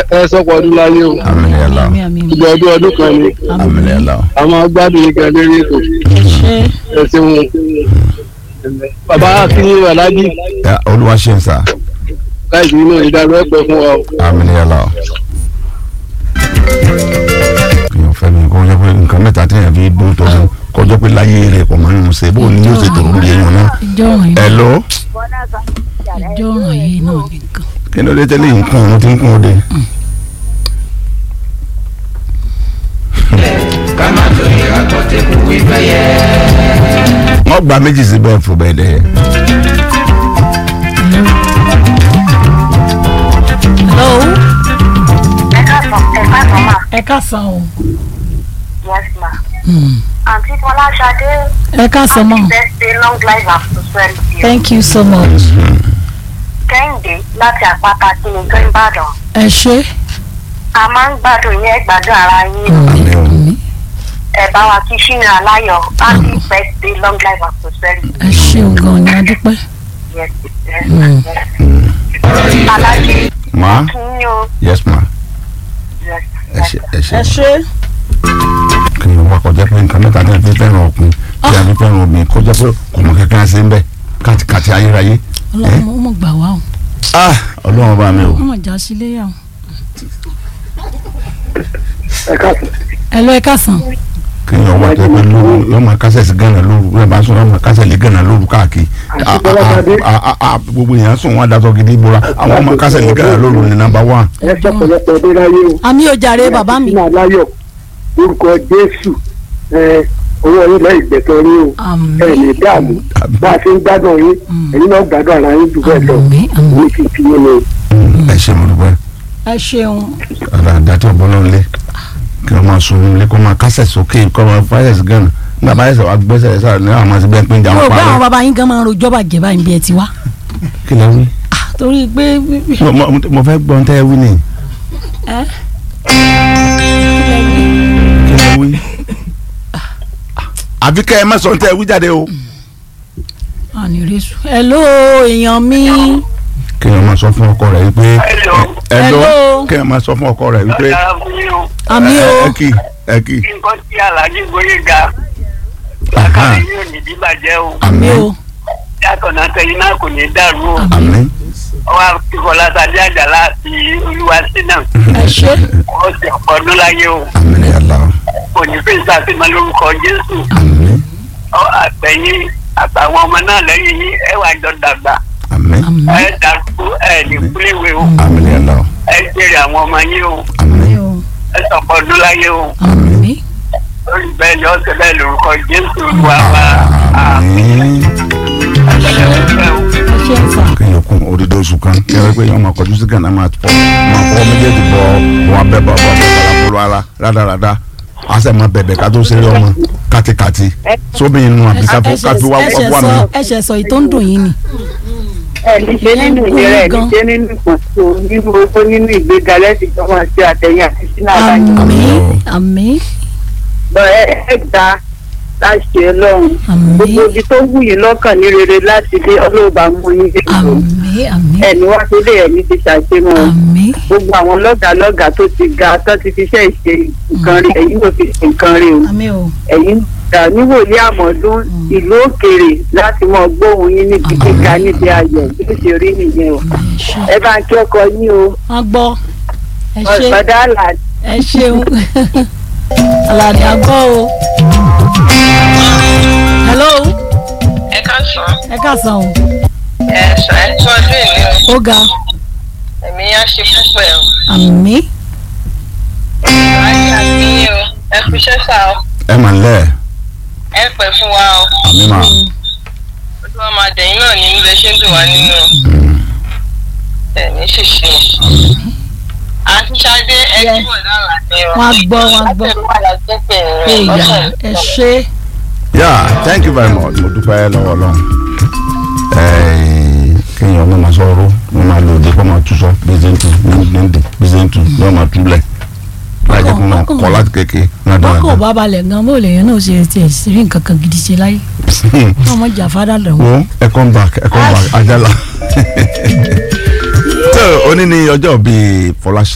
ẹ sọ́pọ̀ ọdún láyé o àmín ya Allah àmì àmì ìjọ ọdún ọdún kan ni àmín ya Allah àwọn gbádùn yìí gan lórí ètò ẹ ṣe ẹ ṣeun bàbá akínyìn alájí Ya, olúwa ṣe ń sà káyìí náà ìdárò ẹ̀pẹ̀ fún wa o. àmín ya Allah. èèyàn fẹ́ mi kó jẹ́ pé nǹkan mẹ́ta tí èèyàn fi dún tó fún kó jẹ́ pé láyé rẹ̀ kò máa ń ṣe bó ni yóò ṣe tó lórí èèyàn náà. ìjọ ọ̀ràn yìí hello ìjọ ọ̀ràn yìí náà nìkan. kí ló dé tẹ́lẹ̀ yìí ń kún òun ti ń kún òde. ká má torí akọ́tẹ́kù wípé yẹ. wọ́n gba méjì síbẹ̀ fún bẹ́ẹ̀ dẹ̀. hello ẹ káàsán ẹ káàsán mà ẹ káàsán o. yes ma Hmm. àǹtí fọláṣadé ẹ káàsán mọ́ happy birthday long life and prosperity thank you so much. kẹ́hìndé láti àpáta kí ni tó ń bàdàn ẹ ṣe. a máa ń gbádùn yẹn gbádùn ara yín àmín o àmì ẹ bá wa kí ṣínà aláyọ̀ happy birthday long life and prosperity ẹ ṣeun gan ni a dúpẹ́. yes yes Hmm. yes alájí ma kí ni o yes ma yes ẹ ṣe ẹ ṣe. ẹ ṣe. kí ni wọ́n kọjá pé nǹkan mẹ́ta náà fi fẹ́ràn ọkùnrin tí a fi fẹ́ràn obìnrin kọjá pé kò mọ kankan ṣe ń bẹ́ kàtìkàtì ayérayé. ọlọ́run ó mọ̀ gbà wá o ah ọlọ́run bá mi o. ó mọ̀ já sílé yà o. ẹ káàsán ẹ lọ ẹ káàsán. kí ni ọwọ́ tẹ pé lóru lọ́mọ kásẹ̀ sí gánà lóru lọ́mọ bá sùn lọ́mọ kásẹ̀ lé gánà lóru káàkiri. Ah, ah, ah, ah, ah, gbogbo èèyàn sùn wọn daṣọ gidi bora àwọn ọmọ kásẹ̀ lé gánà lóru ní nàmbà wán. ẹ sọ́pọ̀lọpọ̀ ọdún láyé o. àmì ò jàre bàbá mi. ṣínà aláyọ̀ orúkọ jésù ẹ owó ilẹ̀ ìgbẹ́tọ̀ rí o àmì ẹ lè dààmú bá a ṣe ń gbádùn yín ẹ̀yin náà gbádùn ara yín jù bẹ́ẹ̀ lọ àmì àmì ní fífi yín ni. ẹ ṣe mo dúpẹ́ ẹ ṣeun. ara àdàtọ̀ bọ́lá ńlẹ̀ kí wọ́n máa sun nílé kó máa kásẹ̀ sókè kó máa fáyẹ̀ sí gánà nígbà bá yẹsẹ̀ wá gbẹ́sẹ̀ sára ní àwọn àti bẹ́ẹ̀ pín jà mo wọn rò pé àwọn parọ́ bàbá yín gan máa ń rojọ́ bàjẹ́ báyìí bí ẹ ti wá. kí ló wí. Ah, torí pé mo mo- mo fẹ́ gbọ́n tẹ́ ẹ wí ni ẹ kí ló wí. àfi kẹ́ ẹ má sọ tẹ́ ẹ wí jáde o. àní rẹ́sù. hello èèyàn mi. kí ẹ máa sọ fún ọkọ rẹ wípé Hello. ẹ lọ Hello. kí ẹ máa sọ fún ọkọ rẹ wípé àmì ẹ o ẹ kì ẹ kì nǹkan tí alájí gbóyè ga Aha. yóò ní bíbàjẹ́ o àmì àmín o yàtọ̀ náà tẹ̀yìn náà kò ní dàrú o àmín ọwọ́ akíkọ̀lá sadé àjàlá àti olúwa sínà ẹ ṣe ó sì ọ̀pọ̀ ọdún láyé o àmín ya Allah kò ní fi ìsàfihàn lórúkọ jésù àmín ọ àtẹ̀yìn àtàwọn ọmọ náà lẹ́yìn yín ẹ wà jọ dàgbà àmín àmì ẹ dàgbù ẹ ní kúléwé o àmín ya Allah ẹ jèrè àwọn ọmọ yín o àmín o ẹ sọ̀pọ̀ ọdún láyé o àmì lórí bẹ́ẹ̀ ni ọ̀sẹ̀ bẹ́ẹ̀ lórúkọ jésù olúwa wa àmín àtẹ̀lẹ́ òfẹ́ o. ẹ ṣe ń sà. kí ẹ kún odidi oṣù kan kí ẹ pé yọọ máa kọjú sí gànà máa fọ máa fọ méjèèjì bọ wọn abẹ bọ bọ bọ balabolo ara rádaràda a sẹ máa bẹ̀bẹ̀ ká tó ṣeré ọmọ kátikàti sóbì inú àbí káfí káfí wá ẹsẹ̀ wá mi. sọ ẹsẹ̀ sọ èyí tó ń dùn yín ni. ẹni ṣe nínú ìlera ẹni ṣe nínú ìpọ̀nso nínú owó nínú ìgbéga lẹ́sìn tó máa ṣe àtẹ̀yìn àti sínú àbáyé. àmì àmì lọ ẹ ẹ gba láṣẹ ọlọ́run àmì gbogbo ibi tó wù yín lọ́kàn ní rere láti dé ọlọ́ọ̀bà mú yín dé ìlú àmì àmì ẹni wá sílé ẹni ti ṣàṣemọ́ àmì gbogbo àwọn lọ́gàálọ́gàá tó ti ga tó ti fiṣẹ́ ìṣe nǹkan rí ẹ̀yin ló fi ṣe nǹkan rí o àmì o ẹ̀yin gbà níwòlé àmọ́dún ìlú òkèèrè láti mọ gbóhùn yín níbi gíga níbi ayọ̀ bí ó ṣe rí nìyẹn o àmì ẹ ṣe ẹ bá ń kí ọkọ yín o wọn gbọ́ ẹ ṣe ọ̀sọ̀dá àlàdé. ẹ ṣeun aládé àgbọ̀ o. hello ẹ ká sọ ẹ káàsán o ẹ sọ ẹ tún ọdún ìní o ó ga ẹ̀mí yá ṣe púpọ̀ ẹ̀ o. àmì ayé àbíyí o ẹ fi iṣẹ́ sá o ẹ mà ń lẹ ẹ pẹ́ fún wa o àmì mà ojú wa máa dẹ̀yìn náà nínú bẹ́ẹ̀ ṣe ń dùn wá nínú ẹ̀mí ṣìṣe. àti Ṣadé ẹ Yes. túbọ̀ dára ní o. wọn gbọ́ wọn gbọ́ èèyàn ẹ ṣe yeah thank you very much mo dúpẹ́ lọ́wọ́ ọlọ́run Ẹ̀ẹ́, kéèyàn ọmọ máa sọ̀rọ̀ wọ́n máa lò dé kó máa tú sọ bíṣẹ́ntù níndín bíṣẹ́ntù yóò máa túlẹ̀ láì jẹ́ kó máa kọ́ láti kéke náà wọn kò dáadáa. bá balẹ̀ gan bó lè yẹn náà ṣe tiẹ̀ sí rí nǹkan kan gidi ṣe láyé wọn mọ jà fádà lọ́wọ́. wo ẹ come back ẹ come back ajala. tó o ní ní ọjọ́ bíi fọláṣẹ́.